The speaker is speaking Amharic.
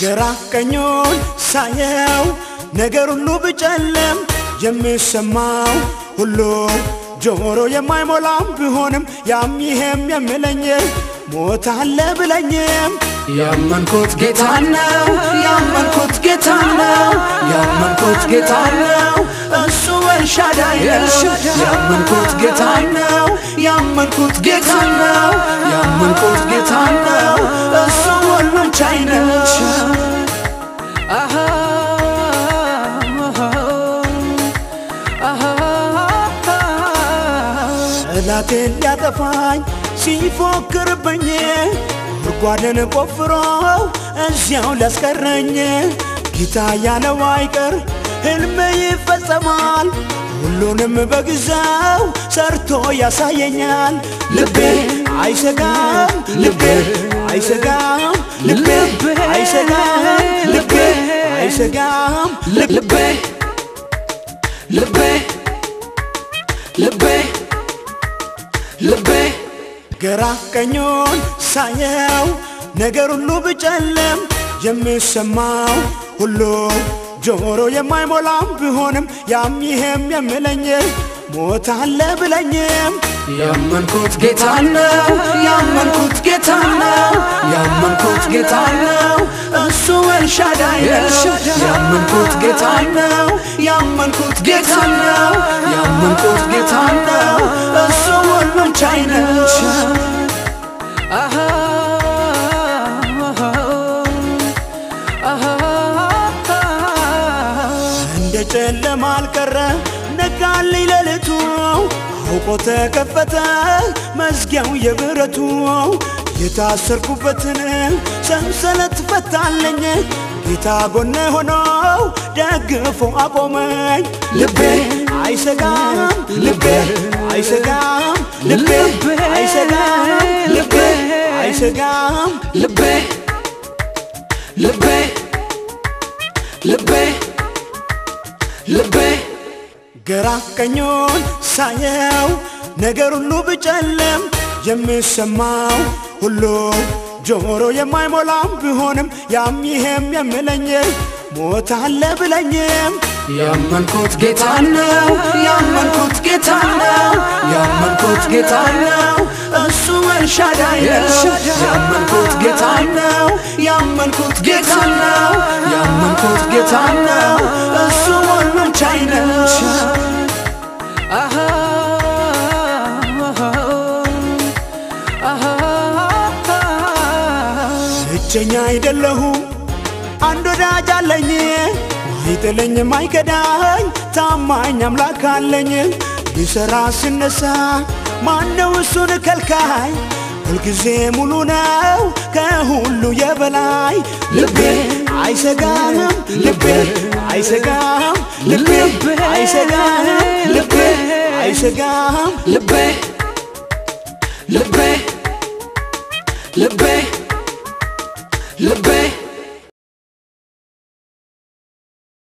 ግራ ቀኙን ሳየው ነገር ሁሉ ብጨለም የሚሰማው ሁሉ ጆሮ የማይሞላም ቢሆንም ያም ይሄም የምለኝ ሞት አለ ብለኝም ያመንኩት ጌታ ነው ያመንኩት ጌታ ነው ያመንኩት ጌታ ነው እሱ ኤልሻዳይ ነው ያመንኩት ጌታ ነው ያመንኩት ጌታ ነው ያመንኩት ጌታ ነው እሱ ሁሉን ቻይ ነው ጠላቴን ሊያጠፋኝ ሲፎክርብኝ ጉድጓድን ቆፍሮ እዚያው ሊያስቀረኝ ጌታ ያለው አይቀር ሕልሜ ይፈጸማል ሁሉንም በጊዜው ሰርቶ ያሳየኛል ልቤ አይሰጋም ልቤ አይሰጋም ልቤ አይሰጋም ልቤ አይሰጋም ልቤ ልቤ ልቤ ልቤ ግራ ቀኙን ሳየው ነገር ሁሉ ብጨለም የሚሰማው ሁሉ ጆሮ የማይሞላም ቢሆንም ያም ይሄም የምለኝ ሞት አለ ብለኝም ያመንኩት ጌታ ነው ያመንኩት ጌታ ነው ያመንኩት ጌታ ነው እሱ ኤልሻዳይ ነው ያመንኩት ጌታ ነው ያመንኩት ጌታ ነው ያመንኩት ጌታ ነው እሱ ሁሉን ቻይ ነው እንደ ጨለማ አልቀረ ነጋልኝ ሌሊቱ አውቆ ተከፈተ መዝጊያው የብረቱ የታሰርኩበትን ሰንሰለት ፈታለኝ ጌታ ጎኔ ሆኖ ደግፎ አቆመኝ ልቤ አይሰጋም ልቤ አይሰጋም ልቤ አይሰጋም ልቤ አይሰጋም ልቤ ልቤ ልቤ ልቤ ግራ ቀኙን ሳየው ነገር ሁሉ ብጨለም የሚሰማው ሁሉ ጆሮ የማይሞላም ቢሆንም ያም ይሄም የምለኝ ሞት አለ ብለኝም ያመንኩት ጌታ ነው ያመንኩት ጌታ ነው ያመንኩት ጌታ ነው እሱ ኤልሻዳይ ነው ያመንኩት ጌታ ነው ያመንኩት ጌታ ነው ያመንኩት ጌታ ነው እሱ ሁሉን ቻይ ነው ብቸኛ አይደለሁም አንድ ወዳጅ አለኝ ማይጥለኝ ማይከዳኝ ታማኝ አምላክ አለኝ ሊሰራ ስነሳ ማነው እሱን ከልካይ ሁልጊዜ ሙሉ ነው ከሁሉ የበላይ ልቤ አይሰጋም ልቤ አይሰጋም ልቤ አይሰጋም ልቤ አይሰጋም ልቤ ልቤ ልቤ ልቤ